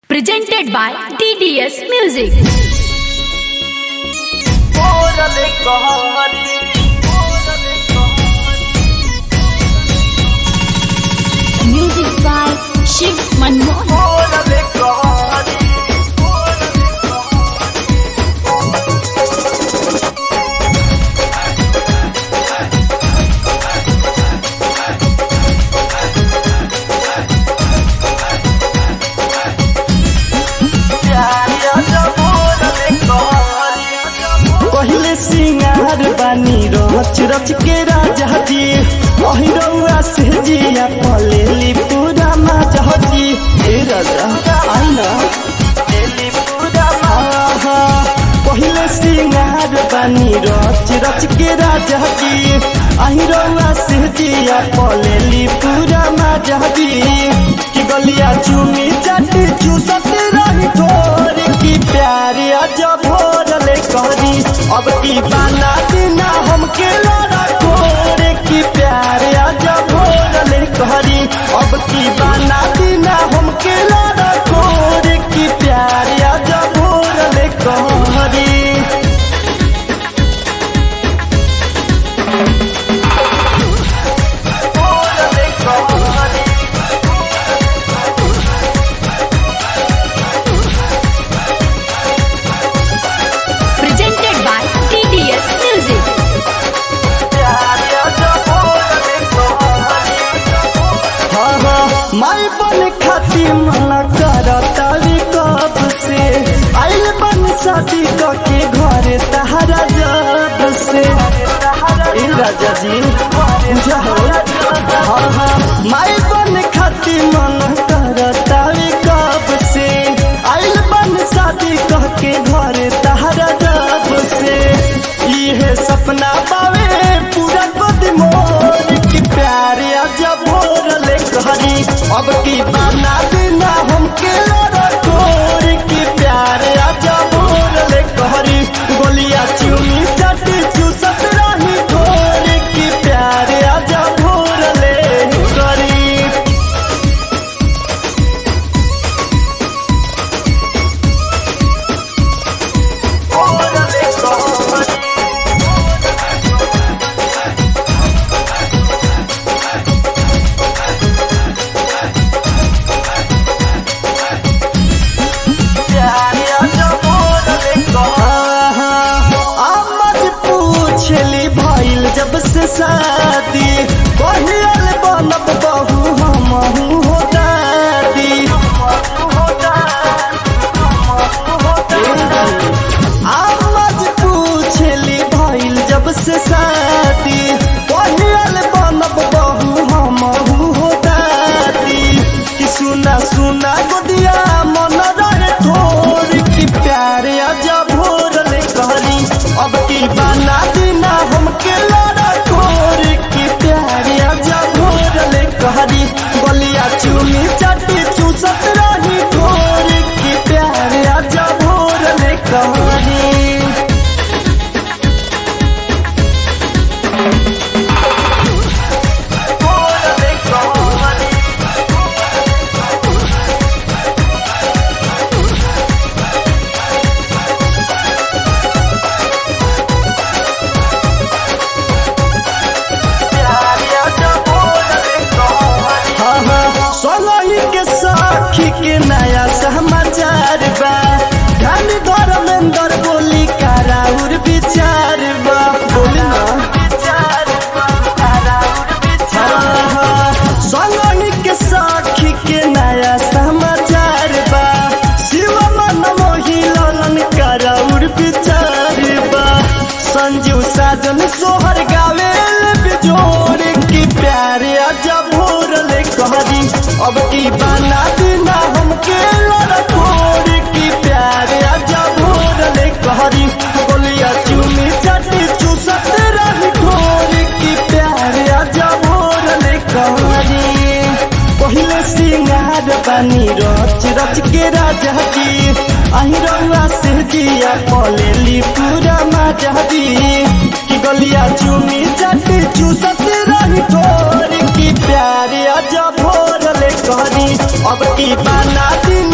Presented by TDS Music. Órale, cojones. Órale, cojones. Music by Shiv Manmohan. Órale, cojones. Órale, पहले सिंगार बानी रच रच के राजा जी अहिरौआ से जिया पलेली पूरा माजा जी ए राजा आइना आहा, पहले सिंगार बानी रच रच के राजा जी अहिरौआ से जिया पलेली पूरा माजा जी कि गलिया चुमी चटी चूसत रही थोड़ी की प्यारी अजब भोरले करी अब की बाना बिना हमके लड़ा कोरे की प्यारे अजब भोरले करी अब की बाना बिना हमके लड़ा कोरे की प्यारे अजब भोरले करी Presented by TDS Music. हाँ हाँ माई बन खाती मना करतावी कब से आइल बन शादी क के घर तहरा जब से ए राजा जी जाओ हाँ हाँ माई बन खाती मना करतावी कब से आइल बन शादी क के घर तहरा जब से इहे सपना पावे पूरा गोद मोर की प्यारे अजब भोरले कहरी अब की बाना बिना हमके लड़ा कोर की प्यारे अजब भोरले कहरी गोलिया चुनी चटी चूसत रही घोर की प्यारे अजब भोरले करी आमद पूछली भइल जब से शादी कहियल बनब बहू हमहू हो दादी आमद पूछली भइल जब से शादी कहियल बनब बहू हमहू हो दादी कि सुना सुना गोदिया मन रहे थोर की प्यारे अजब भोरले कहरी अब की बाना बिना हमके लड़ा कोर की प्यारे अजब भोरले कहरी बलिया चुमी चटी चूसत रही कोर की प्यारे अजब भोरले कहरी हाँ हाँ सोलही के साखी के नया समाचार बा धन धर्मेंद्र बोली कराउर विचार बा बोली ना हाँ हाँ सोलही के साखी के नया समाचार बा शिव मन मोही ललन कराउर विचार बा संजीव साजन सोहर गावेल बिजोर की प्यारे अजब भोरले कहरी अब की बाना बिना हमके लड़कोर की प्यारे अजब भोरले कहरी बोलिया चुमी चटी चूसत रही ठोर की प्यारे अजब भोरले कहरी पहले सिंगार बानी रच रच के राजा जी अहिरौआ से जिया पलेली पूरा माजा जी कि गलिया चुमी चटी चूसत रही ठोर की प्यारे अजब भोरले कहरी अब की बाना दिन